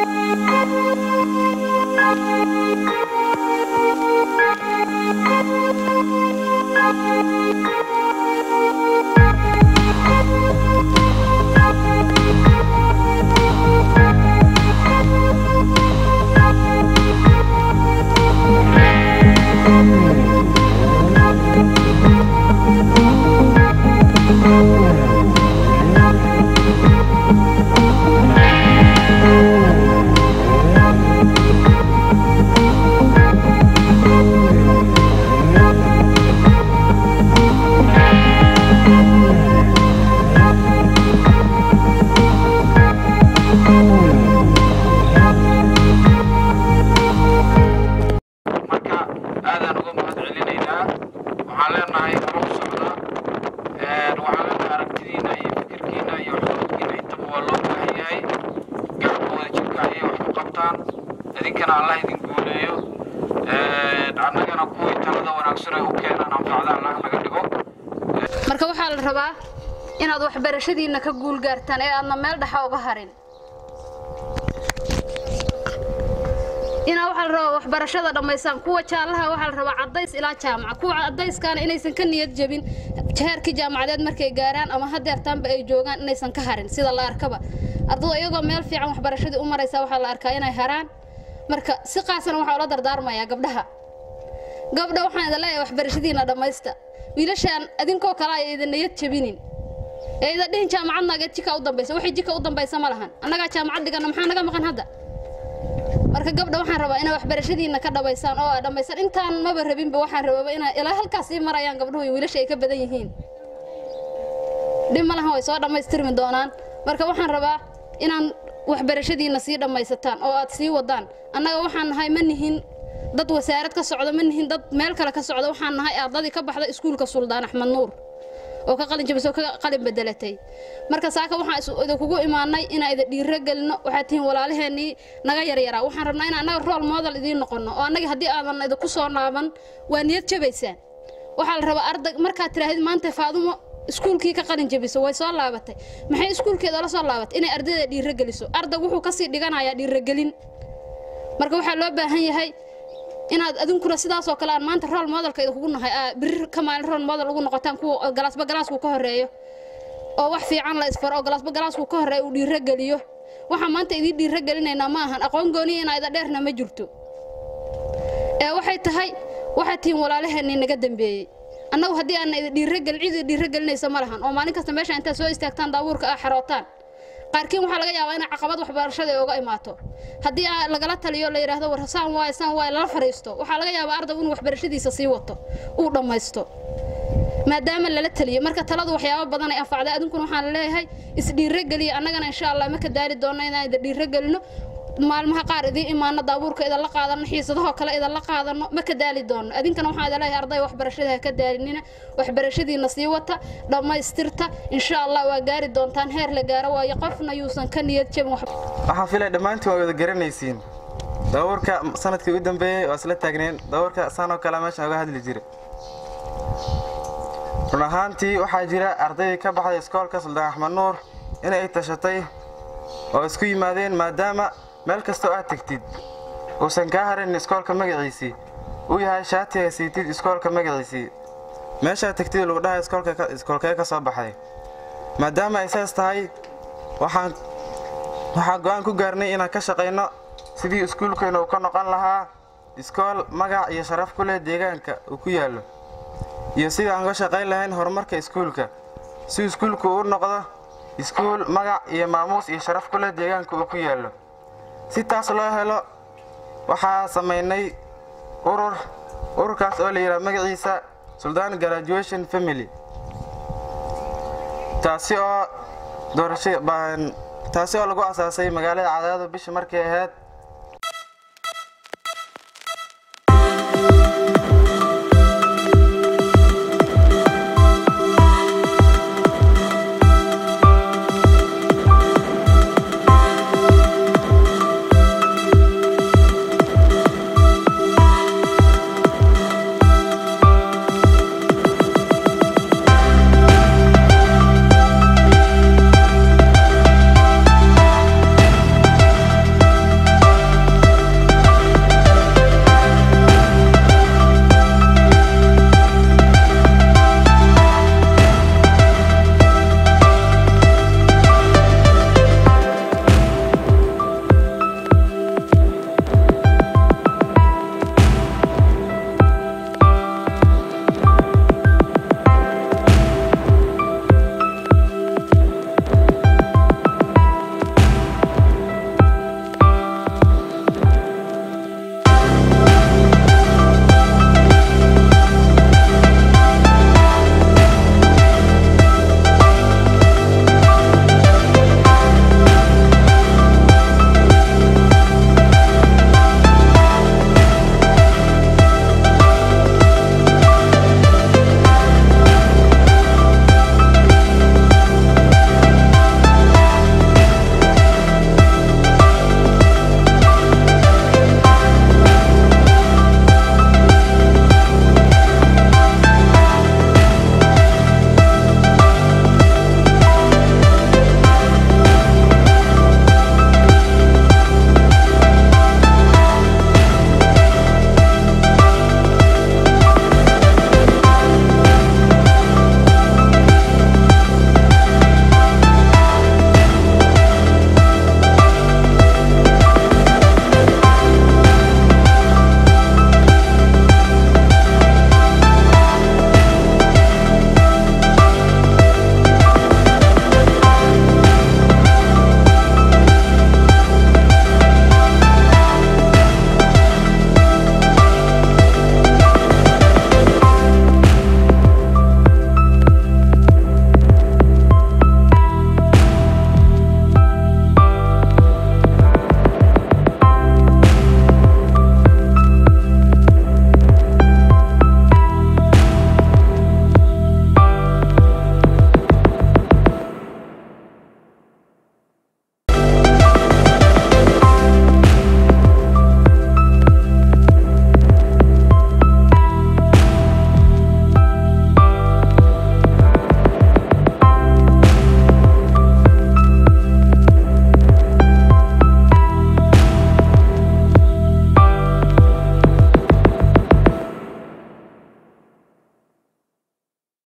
marka aadaan uga mahad celinaynaa waxaan leenahay hore u socda waxaan leenahay aragtidiina iyo fikirkiina iyo waxqabadkiina intaba waa loo baahan yahay gacabka wada jirka ayay wax ku qabtaan idinkana allah idin guuleeyo annagana kuwii talada wanaagsan ay u keenaan anfacda allah naga dhigo marka waxaa la rabaa inaad waxbarashadiinna ka guul gaartaan ee aadna meel dhexa uga harin inaa waxaa la rabaa waxbarashada dhammaysaan kuwa jaallaha waxaa la rabaa caddays ilaa jaamaca kuwa caddayskaana inaysan ka niyad jebin heerkii jaamacadeed markay gaaraan ama hadeertaanba ay joogaan inaysan ka harin sida la arkaba ardadu iyagoo meel fiican waxbarashadii u maraysa waxaa la arkaa inay haraan marka si qaasana waxaa ula dardaarmayaa gabdhaha gabdha waxaan idin leeyahay waxbarashadiina dhammaysta wiilashaan adinkoo kale ay idin niyad jebinin ee ida dhihin jaamacadnaageed jika u dambaysa waxay jika u dambaysa ma lahan annagaa jaamacad dhigana maxaa naga maqan hadda marka gabdha waxaan rabaa inaa waxbarashadiina ka dhabaysaan oo aa dhammaysaan intaan maba rabinba waxaan rababa inaa ilaa halkaas sii marayaan gabdhuhu iyo wiilasha ay ka badan yihiin dhib ma lahan way soo dhammaystirmi doonaan marka waxaan rabaa inaan waxbarashadiina sii dhammaysataan oo aad sii wadaan annaga waxaan nahay ma nihin dad wasaarad ka socda ma nihin dad meel kale ka socda waxaan nahay ardadii ka baxda iskuulka suldaan axmed nuur oo ka qalin jabisoo ka qalin bedelatay marka saaka waxaan is- idinkugu imaanay inaan idin dhiiro gelino waxaad tihiin walaalaheennii naga yaryaraa waxaan rabnaa inaan annaga rool model idiin noqono oo annaga haddii aadan idinku soo naaban waa niyad jabaysaan waxaa la rabaa arday markaad tidhaahid maanta faadumo iskuulkii ka qalin jabiso way soo laabatay maxay iskuulkeeda la soo laabatay inay ardayda dhiiro geliso ardag wuxuu kasii dhiganayaa dhiirogelin marka waxaa loo baahan yahay inaad adinkuna sidaasoo kale aan maanta rool modelka idinkugu nahay aa biri ka maalin rool model ugu noqotaan kuwa galaasba galaasku ka horeeyo oo wax fiican la isfaro oo galaasba galaasku ka horeeyo uu dhiiro geliyo waxaan maanta idiin dhiiro gelinaynaa ma ahan aqoon gooniya inaa ida dheerna ma jirto ee waxay tahay waxaad tihiin walaalaheennii naga dambeeyey annagu haddii aana idin dhiirogelin cid idin dhiirogelinaysa ma lahan oo maalin kasta meesha intaad soo istaagtaan daabuurka aa xarootaan qaarkiin waxaa laga yaabaa inay caqabad waxbarashada ay uga imaato haddii aa lagala taliyo la yidhaahdo war saan waay saan waay lala fariisto waxaa laga yaabaa ardaygu inuu waxbarashadiisa sii wato uu dhammaysto maadaama lala taliyo marka taladu waxyaabo badan ay anfacday adinkuna waxaan leeyahay isdhiirogeliya annagana insha allah ma ka daali doonno inaan idin dhiirogelino maalmaha qaar idiin imaano daabuurka idan la qaadano xiisadahoo kale idan la qaadano ma ka daali doonno adinkana waxaan idin leeyahay arday waxbarashada ha ka daalinina waxbarashadiina sii wata dhammaystirta insha allah waa gaari doontaan heer la gaaro waayo qofna yuusan ka niyad jabin wax waxaan filaya dhammaantiin waa wada garanaysiin dabuurka sanadkii u dambeeyey waa isla taagneen dabuurka saan oo kale meeshaan uga hadli jira run ahaantii waxaa jira ardaydii ka baxday iskoolka suldaan axmed nuur inay tashatay oo isku yimaadeen maadaama meel kastoo aad tegtid uusan kaa harin iskoolka magaciisii uu yahay shaatiga siitid iskoolka magaciisii meeshaad tegtid lagu dhahay iskoolka ka- iskoolkee ka soo baxday maadaama ay saas tahay waxaan waxaan go'aan ku gaarnay inaan ka shaqayno sidii iskuulkeena uu ka noqon lahaa iskool magac iyo sharaf ku leh deegaanka uu ku yaallo iyo sidii aan uga shaqayn lahayn horumarka iskuulka si iskuulku uu noqdo iskuul magac iyo maamuus iyo sharaf ku leh deegaanka uu ku yaallo si taas loo helo waxaa samaynay urur ururkaas oo la yidhaha magaciisa suldaan graduation family taasi oo doorasho baan taasi oo lagu asaasay magaalada cadaado bishii markay ahayd